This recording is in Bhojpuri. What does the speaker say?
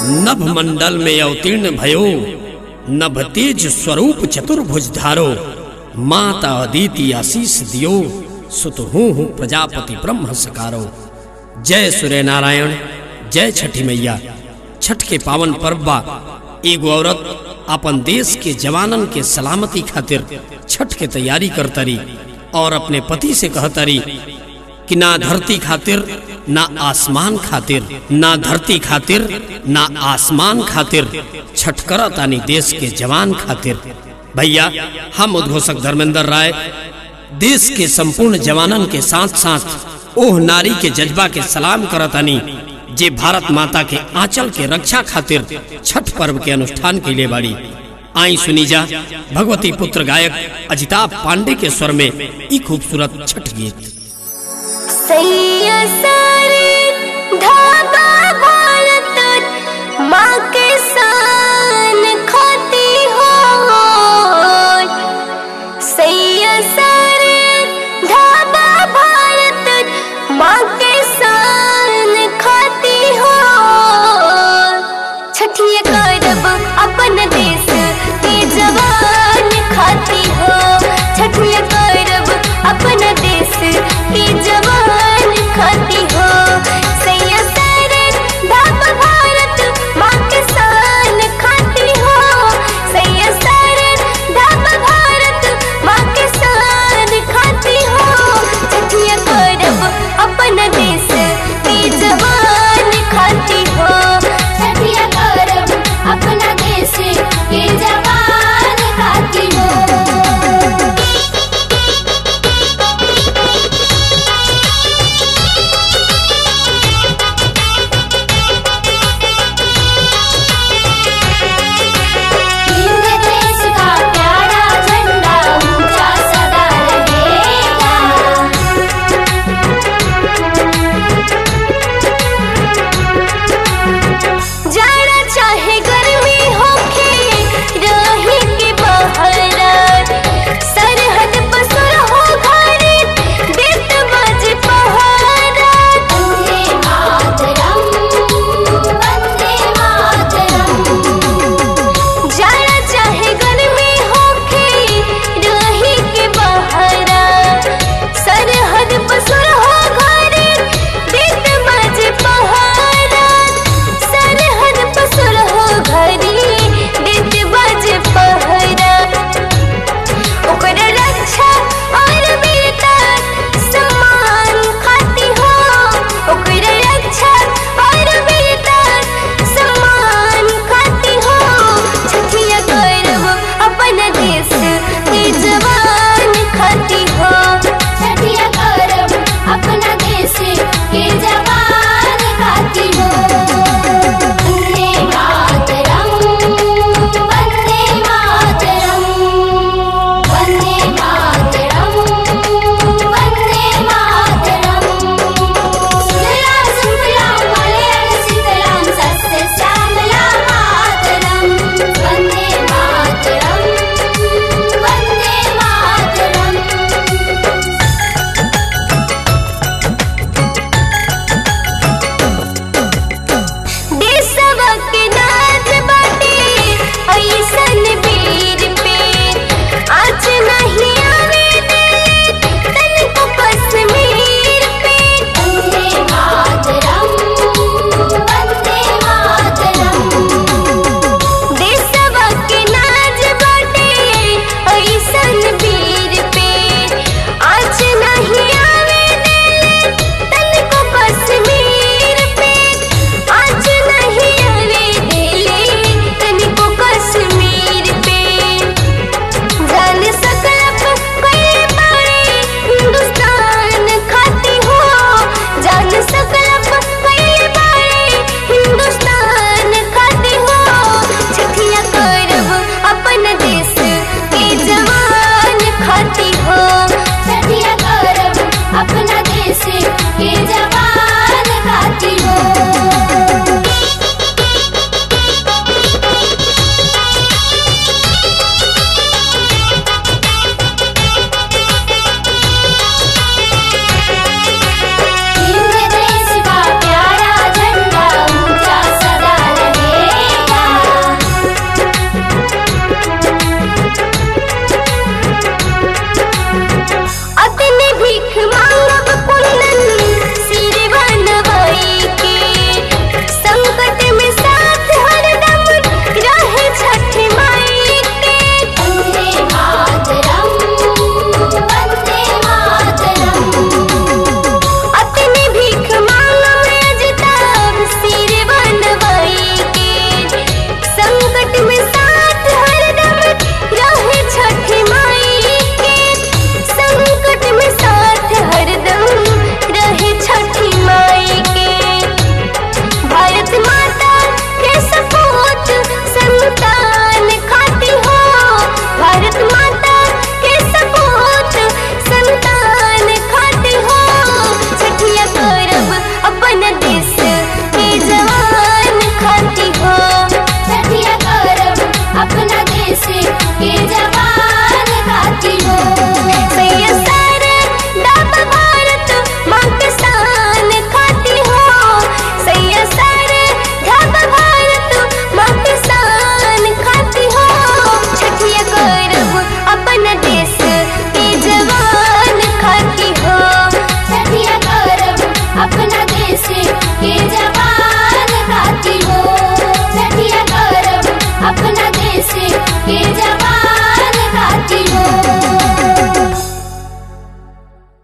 नभ मंडल में अवतीर्ण भयो नभ तेज स्वरूप चतुर्भुज धारो माता अदिति आशीष दियो सुत हूँ प्रजापति ब्रह्म सकारो जय सूर्य नारायण जय छठी मैया छठ के पावन पर्व बा एगो औरत अपन देश के जवानन के सलामती खातिर छठ के तैयारी करतरी और अपने पति से कहतरी कि ना धरती खातिर ना आसमान खातिर ना धरती खातिर ना आसमान खातिर छठ करतानी देश के जवान खातिर भैया हम उद्घोषक धर्मेंद्र राय देश के संपूर्ण जवानन के साथ साथ ओह नारी के जज्बा के सलाम करतानी जे भारत माता के आंचल के रक्षा खातिर छठ पर्व के अनुष्ठान के लिए बाड़ी आई सुनी जा भगवती पुत्र गायक अजिताभ पांडे के स्वर में ई खूबसूरत छठ गीत सैया सा